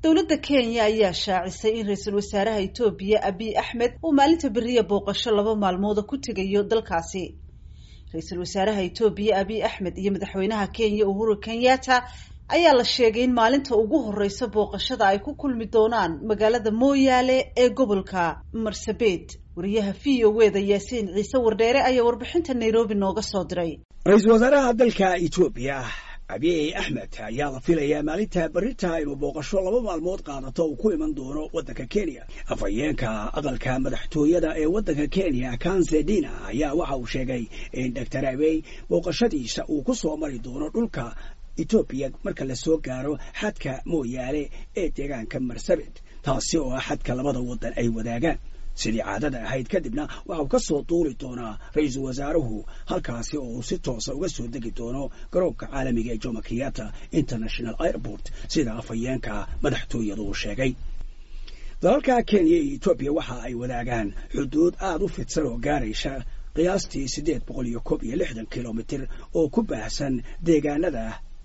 dowladda kenya ayaa shaacisay in ra-iisul wasaaraha etoobiya abiy axmed uu maalinta beriya booqasho laba maalmooda ku tegayo dalkaasi ra-iisul wasaaraha etoobiya abiy axmed iyo madaxweynaha kenya uhuru kenyatta ayaa la sheegay in maalinta ugu horeysa booqashada ay ku kulmi doonaan magaalada mooyaale ee gobolka marsabed wariyaha v o weda yaasiin ciise wardheere ayaa warbixinta nairobi nooga soo diray ra-iisul wasaaraha dalka etoobiya abiy axmed ayaa la filayaa maalinta berita inuu booqasho laba maalmood qaadato uu ku iman doono waddanka kenya afhayeenka aqalka madaxtooyada ee waddanka kenya kansedina ayaa waxa uu sheegay in doctor abiy booqashadiisa uu ku soo mari doono dhulka etoobiya marka la soo gaaro xadka mooyaale ee deegaanka marsabit taasi oo ah xadka labada waddan ay wadaagaan sidii caadada ahayd kadibna waxa uu ka soo duuli doonaa ra-iisul wasaaruhu halkaasi oo uu si toosa uga soo degi doono garoonka caalamiga ee jomo kenyatta international airport sida afhayeenka madaxtooyadu uu sheegay dalalka kenya iyo etoobiya waxa ay wadaagaan xuduud aada u fidsan oo gaaraysa qiyaastii siddeed boqol iyo koob iyo lixdan kilomitir oo ku baahsan deegaanada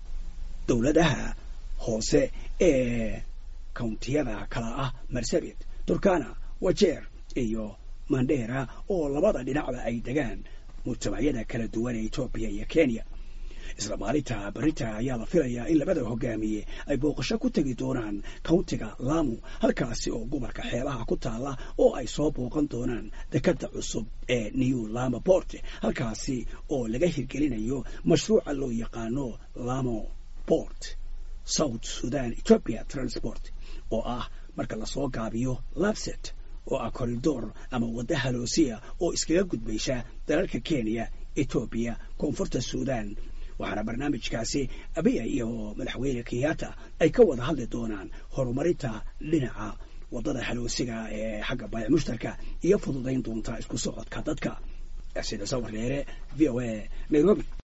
dowladaha hoose ee kountiyada kala ah marsabit turkana wajeer iyo mandheera oo labada dhinacba ay degaan mujtamacyada kala duwan ee etoobiya iyo kenya isla maalinta berita ayaa la filayaa in labada hogaamiye ay booqasho ku tegi doonaan countiga lamu halkaasi oo gobolka xeebaha ku taalla oo ay soo booqan doonaan dekada cusub ee new lama port halkaasi oo laga hirgelinayo mashruuca loo yaqaano lamo port south sudan ethiopia transport oo ah marka lasoo gaabiyo labset oo ah corridor ama wadda haloosiya oo iskaga gudbaysa dalalka kenya etoobiya koonfurta suudan waxaana barnaamijkaasi abiya iyo madaxweyne kenyatta ay ka wada hadli doonaan horumarinta dhinaca waddada haloosiga ee xagga baayac mushtarka iyo fududayn doonta isku socodka dadka sida sawir dheere v o a nairobi